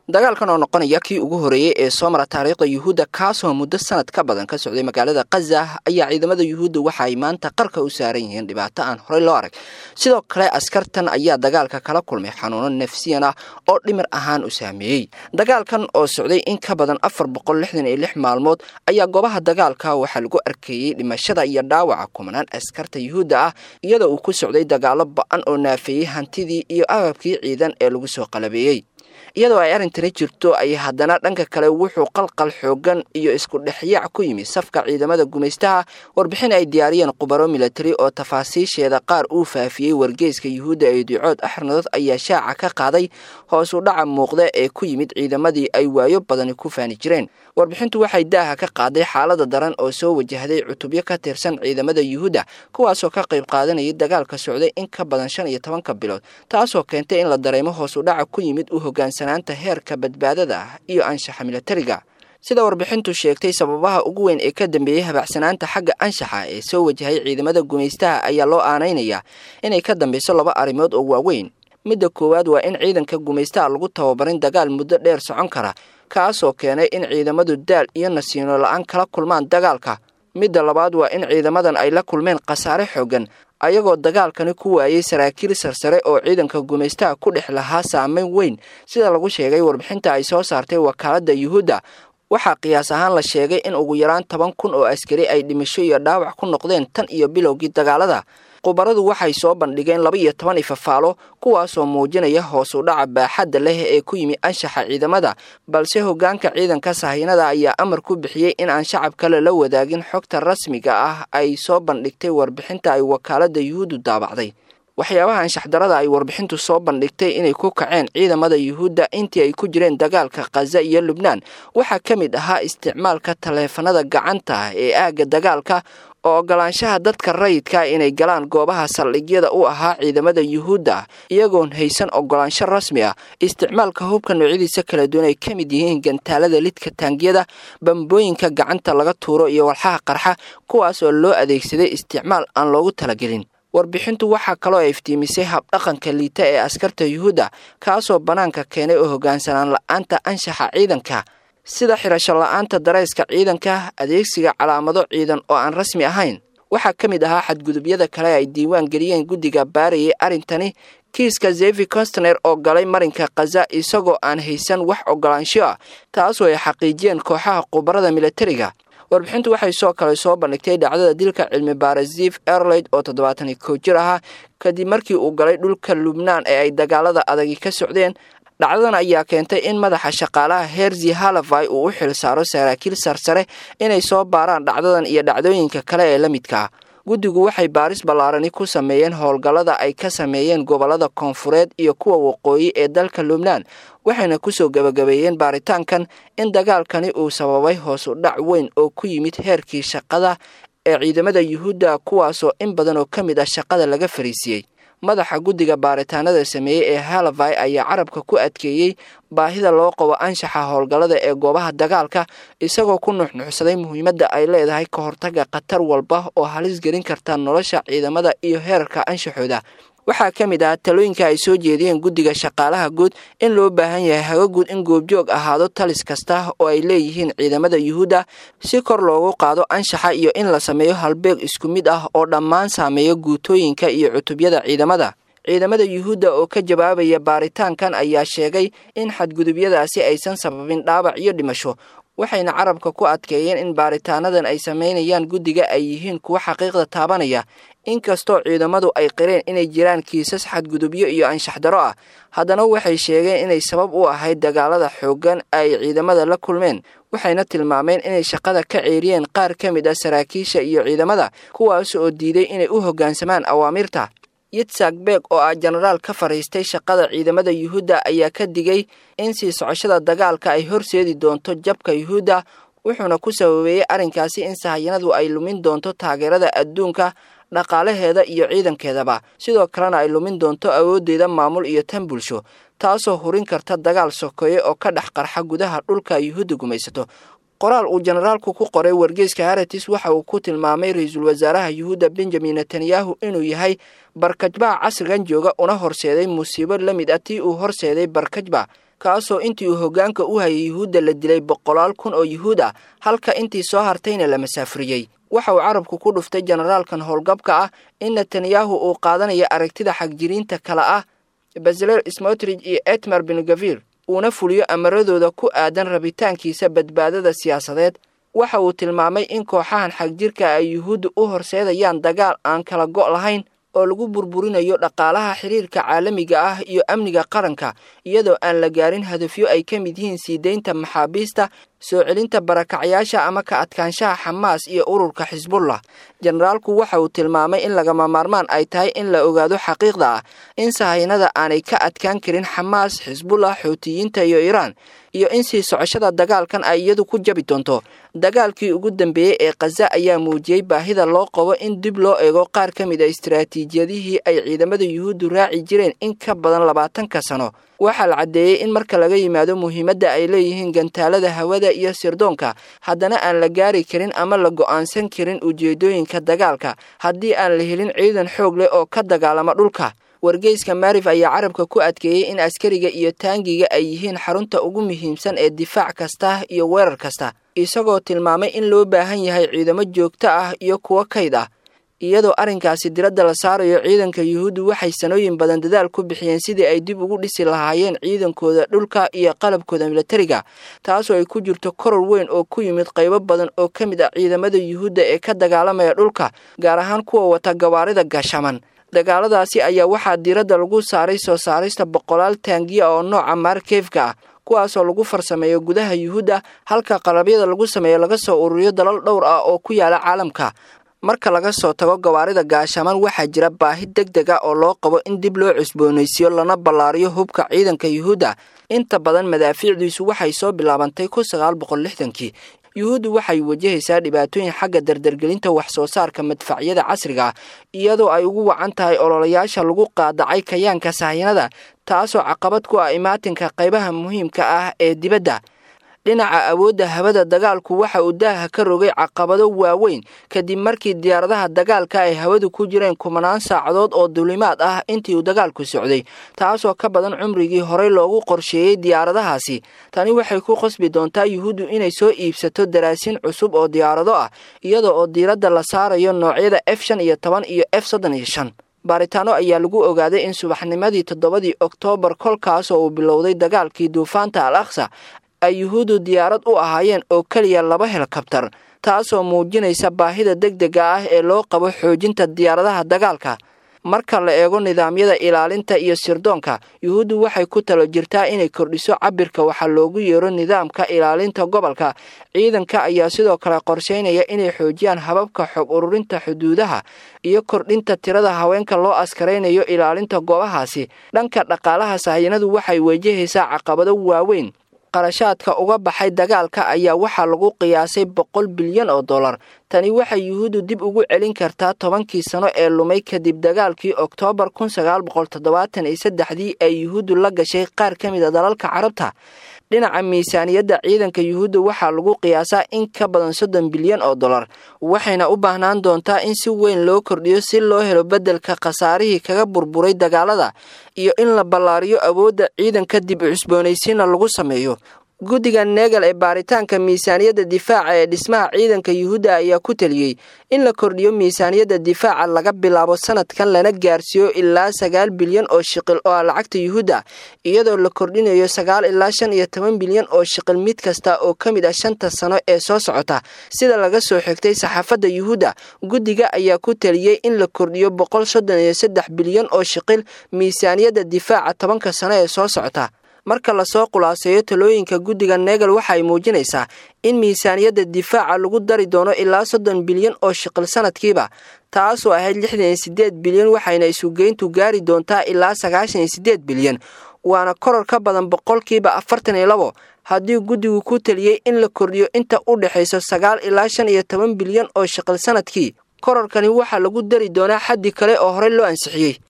dagaalkan oo noqonaya kii ugu horeeyey ee soo mara taariikhda yuhuudda kaasoo muddo sanad ka badan ka socday magaalada khaza ayaa ciidamada yuhuudda waxa ay maanta qarka u saaran yihiin dhibaato aan horey loo arag sidoo kale askartan ayaa dagaalka kala kulmay xanuuno nafsiyan ah oo dhimir ahaan u saameeyey dagaalkan oo socday in ka badan afar boqol lixdan iyo lix maalmood ayaa goobaha dagaalka waxaa lagu arkeeyey dhimashada iyo dhaawaca kumanaan askarta yuhuudda ah iyadoo uu ku socday dagaalo ba-an oo naafeeyey hantidii iyo agabkii ciidan ee lagu soo qalabeeyey iyadoo ay arrintani jirto ay haddana dhanka kale wuxuu qalqal xoogan iyo isku dhexyaac ku yimi safka ciidamada gumaystaha warbixin ay diyaariyeen khubaro milatari oo tafaasiisheeda qaar uu faafiyey wargeyska yuhuudda ee ducood axrnadood ayaa shaaca ka qaaday hoos u dhaca muuqda ee ku yimid ciidamadii ay waayo badani ku faani jireen warbixintu waxay daaha ka qaaday xaalada daran oo soo wajahday cutubyo ka tirsan ciidamada yuhuudda kuwaasoo ka qayb qaadanayay dagaalka socday in ka badan shan iyo tobanka bilood taasoo keentay in la dareemo hoos u dhaca ku yimid u hogaansanaanta heerka badbaadada ah iyo anshaxa milatariga sida warbixintu sheegtay sababaha ugu weyn ee ka dambeeyey habacsanaanta xagga anshaxa ee soo wajahay ciidamada gumaystaha ayaa loo aanaynayaa inay ka dambeyso laba arrimood oo waaweyn midda koowaad waa in ciidanka gumaystaha lagu tababarin dagaal muddo dheer socon kara kaasoo keenay in ciidamadu daal iyo nasiino la-aan kala kulmaan dagaalka midda labaad waa in ciidamadan ay la kulmeen khasaare xoogan ayagoo dagaalkani ku waayey saraakiil sarsare oo ciidanka gumaystaha ku dhex lahaa saameyn weyn sida lagu sheegay warbixinta ay soo saartay wakaaladda yuhuudda waxaa qiyaas ahaan la sheegay in ugu yaraan toban kun oo askari ay dhimasho iyo dhaawac ku noqdeen tan iyo bilowgii dagaalada khubaradu waxay soo bandhigeen laba iyo toban ifafaalo kuwaasoo muujinaya hoos u dhaca baaxadda leh ee ku yimi anshaxa ciidamada balse hoggaanka ciidanka sahiinada ayaa amar ku bixiyey in aan shacab kale la wadaagin xogta rasmiga ah ay soo bandhigtay warbixinta ay wakaaladda yuhuuddu daabacday waxyaabaha anshaxdarada ay warbixintu soo bandhigtay inay ku kaceen ciidamada yuhuudda intii ay ku jireen dagaalka khaza iyo lubnaan waxaa ka mid ahaa isticmaalka taleefanada gacanta ee aagga dagaalka oo ogolaanshaha dadka rayidka inay galaan goobaha saldhigyada u ahaa ciidamada yuhuudda iyagoon haysan ogolaansho rasmi ah isticmaalka hubka noocyadiisa kala duwan ay ka mid yihiin gantaalada lidka taangiyada bambooyinka gacanta laga tuuro iyo walxaha qarxa kuwaas oo loo adeegsaday isticmaal aan loogu talagelin warbixintu waxaa kaloo ay iftiimisay habdhaqanka liita ee askarta yuhuudda kaasoo bannaanka keenay oo hoggaansanaan la-aanta anshaxa ciidanka sida xirasho la-aanta darayska ciidanka adeegsiga calaamado ciidan oo aan rasmi ahayn waxaa ka mid ahaa xadgudubyada kale ay diiwaan geliyeen guddiga baarayay arrintani kiiska zevi constner oo galay marinka khaza isagoo aan haysan wax ogolaansho ah taasoo ay xaqiijiyeen kooxaha khubarada milatariga warbixintu waxay soo kale soo bandhigtay dhacdada dilka cilmi baara zif erleyd oo toddobaatan iyo kow jir ahaa kadib markii uu galay dhulka lubnaan ee ay dagaalada adagi ka socdeen dhacdadan ayaa keentay in madaxa shaqaalaha herzi halafai uu u xil saaro saraakiil sarsare inay soo baaraan dhacdadan iyo dhacdooyinka kale ee la midka ah guddigu waxay baaris ballaarani ku sameeyeen howlgallada ay ka sameeyeen gobollada koonfureed iyo kuwa waqooyi ee dalka lubnaan waxayna kusoo gebagabeeyeen baaritaankan in dagaalkani uu sababay hoos u dhac weyn oo ku yimid heerkii shaqada ee ciidamada yuhuudda kuwaasoo in badan oo ka mid ah shaqada laga fariisiyey madaxa guddiga baaritaanada sameeyey ee halavai ayaa carabka ku adkeeyey baahida loo qabo anshaxa howlgallada ee goobaha dagaalka isagoo ku nuxnuxsaday muhiimadda ay leedahay ka hortaga khatar walba oo halis gelin karta nolosha ciidamada iyo heerarka anshaxooda waxaa ka mid ah talooyinka ay soo jeediyeen guddiga shaqaalaha guud in loo baahan yahay haga guud in goobjoog ahaado talis kasta oo ay leeyihiin ciidamada yuhuudda si kor loogu qaado anshaxa iyo in la sameeyo halbeeg isku mid ah oo dhammaan saameeya guutooyinka iyo cutubyada ciidamada ciidamada yuhuudda oo ka jawaabaya baaritaankan ayaa sheegay in xadgudubyadaasi aysan sababin dhaawac iyo dhimasho waxayna carabka ku adkeeyeen in baaritaanadan ay sameynayaan guddiga ay yihiin kuwo xaqiiqda taabanaya inkastoo ciidamadu ay qireen inay jiraan kiisas xadgudubyo iyo anshax daro ah haddana waxay sheegeen inay sabab u ahayd dagaalada xooggan ay ciidamada la kulmeen waxayna tilmaameen inay shaqada ka ceeriyeen qaar ka mid ah saraakiisha iyo ciidamada kuwaas oo diiday inay u hoggaansamaan awaamirta yitzak beeg oo ah jenaraal ka fadhiistay shaqada ciidamada yuhuudda ayaa ka digay in sii socoshada dagaalka ay horseedi doonto jabka yuhuudda wuxuuna ku sababeeyey arrinkaasi in sahayanadu ay lumin doonto taageerada adduunka dhaqaalaheeda iyo ciidankeedaba sidoo kalena ay lumin doonto awooddeeda maamul iyo tan bulsho taasoo hurin karta dagaal sokeeye oo ka dhex qarxa gudaha dhulka yuhuudda gumaysato qoraal uu jenaraalku ku qoray wargeyska haratis waxa uu ku tilmaamay ra-iisul wasaaraha yuhuudda benjamin netanyahu inuu yahay barkajbaha casrigan jooga una horseeday musiibo la mid ah tii uu horseeday barkajba kaasoo intii uu hoggaanka u hayay yuhuudda la dilay boqolaal kun oo yuhuud ah halka intii soo hartayna la masaafuriyey waxa uu carabku ku dhuftay generaalkan howlgabka ah in netanyahu uu qaadanayo aragtida xagjiriinta kale ah bazeler smotrich iyo etmar bengavir uuna fuliyo amaradooda ku aadan rabitaankiisa badbaadada siyaasadeed waxa uu tilmaamay in kooxahan xagjirka ay yuhuudda u horseedayaan dagaal aan kala go' lahayn oo lagu burburinayo dhaqaalaha xiriirka caalamiga ah iyo amniga qaranka iyadoo aan la gaarin hadafyo ay ka mid yihiin sii deynta maxaabiista soo celinta barakacyaasha ama ka adkaanshaha xamaas iyo ururka xisbullah generaalku waxa uu tilmaamay in lagama maarmaan ay tahay in la ogaado xaqiiqda ah in sahaynada aanay ka adkaan karin xamaas xisbullah xuutiyiinta iyo iiraan iyo in sii socoshada dagaalkan ay iyadu ku jabi doonto dagaalkii ugu dambeeyey ee khaza ayaa muujiyey baahida loo qabo in dib loo eego qaar ka mid a istaraatiijiyadihii ay ciidamada yuhuuddu raaci jireen in ka badan labaatanka sano waxaa la caddeeyey in marka laga yimaado muhiimadda ay leeyihiin gantaalada hawada iyo sirdoonka haddana aan la gaari karin ama la go'aansan karin ujeedooyinka dagaalka haddii aan la helin ciidan xoog leh oo ka dagaalama dhulka wargeyska maarif ayaa carabka ku adkeeyey in askariga iyo taangiga ay yihiin xarunta ugu muhiimsan ee difaac kasta iyo weerar kasta isagoo tilmaamay in loo baahan yahay ciidamo joogto ah iyo kuwo kayd ah iyadoo arrinkaasi diradda la saarayo ciidanka yuhuuddu waxay sanooyin badan dadaal ku bixiyeen sidii ay dib ugu dhisi lahaayeen ciidankooda dhulka iyo qalabkooda milatariga taasoo ay ku jirto koror weyn oo ku yimid qaybo badan oo ka mid ah ciidamada yuhuudda ee ka dagaalamaya dhulka gaar ahaan kuwa wata gawaarida gashaman dagaaladaasi ayaa waxaa diiradda lagu saaray soo saarista boqolaal taangiya oo nooca maarkeefka ah kuwaasoo lagu farsameeyo gudaha yuhuudda halka qalabyada lagu sameeyo laga soo ururiyo dalal dhowr ah oo ku yaala caalamka marka laga soo tago gawaarida gaashaman waxaa jira baahi deg deg a oo loo qabo in dib loo cusboonaysiiyo lana ballaariyo hubka ciidanka yuhuudda inta badan madaafiicdiisu waxay soo bilaabantay kun sagaal boqol lixdankii yuhuuddu waxay wajahaysaa dhibaatooyin xagga dardargelinta wax soo saarka madfacyada casriga ah iyadoo ay ugu wacan tahay ololayaasha lagu qaadacay kayaanka sahayanada taasoo caqabad ku ah imaatinka qaybaha muhiimka ah ee dibadda dhinaca awoodda hawada dagaalku waxa uu daaha ka rogay caqabado waaweyn kadib markii diyaaradaha dagaalka ay hawadu ku jireen kumanaan saacadood oo duulimaad ah intii uu dagaalku socday taasoo ka badan cumrigii horey loogu qorsheeyey diyaaradahaasi tani waxay ku qasbi doontaa yuhuuddu inay soo iibsato daraasiin cusub oo diyaarado ah iyada oo diiradda la saarayo noocyada f shan iyo toban iyo f soddon iyo shan baaritaano ayaa lagu ogaaday in subaxnimadii toddobadii oktoobar kolkaasoo uu bilowday dagaalkii duufaanta al aksa ay yuhuuddu diyaarad u ahaayeen oo keliya laba helikabtar taasoo muujinaysa baahida deg dega ah ee loo qabo xoojinta diyaaradaha dagaalka marka la eego nidaamyada ilaalinta iyo sirdoonka yuhuuddu waxay ku talo jirtaa inay kordhiso cabirka waxaa loogu yeero nidaamka ilaalinta gobolka ciidanka ayaa sidoo kale qorsheynaya inay xoojiyaan hababka xog ururinta xuduudaha iyo kordhinta tirada haweenka loo askaraynayo ilaalinta goobahaasi dhanka dhaqaalaha sahayanadu waxay wajahaysaa caqabado waaweyn qarashaadka uga baxay dagaalka ayaa waxaa lagu qiyaasay boqol bilyan oo dollar tani waxay yuhuuddu dib ugu celin kartaa tobankii sano ee lumay kadib dagaalkii oktoobar kun sagaal boqol toddobaatan iyo saddexdii ay yuhuuddu la gashay qaar ka mid a dalalka carabta dhinaca miisaaniyadda ciidanka yuhuudda waxaa lagu qiyaasaa in ka badan soddon bilyan oo dollar waxayna u baahnaan doontaa in si weyn loo kordhiyo si loo helo beddelka khasaarihii kaga burburay dagaalada iyo in la ballaariyo awoodda ciidanka dib cusboonaysiinna lagu sameeyo guddiga neegal ee baaritaanka miisaaniyadda difaaca ee dhismaha ciidanka yuhuudda ayaa ku teliyey in la kordhiyo miisaaniyadda difaaca laga bilaabo sanadkan lana gaarsiiyo ilaa sagaal bilyan oo shiqil oo ah lacagta yuhuudda iyadoo la kordhinayo sagaal ilaa shan iyo toban bilyan oo shiqil mid kasta oo ka mid ah shanta sano ee soo socota sida laga soo xigtay saxaafadda yuhuudda guddiga ayaa ku teliyey in la kordhiyo boqol soddon iyo saddex bilyan oo shiqil miisaaniyadda difaaca tobanka sano ee soo socota marka lasoo khulaaseeyo talooyinka guddiga neegal waxay muujinaysaa in miisaaniyadda difaaca lagu dari doono ilaa soddon bilyan oo shiqil sanadkiiba taasoo ahayd lixdan iyo siddeed bilyan waxayna isugeyntu gaari doontaa ilaa sagaashan iyo siddeed bilyan waana koror ka badan boqolkiiba afartan iyo labo haddii guddigu ku teliyey in la kordhiyo inta u dhexayso sagaal ilaa shan iyo toban bilyan oo shiqil sanadkii kororkani waxaa lagu dari doonaa xaddi kale oo horey loo ansixiyey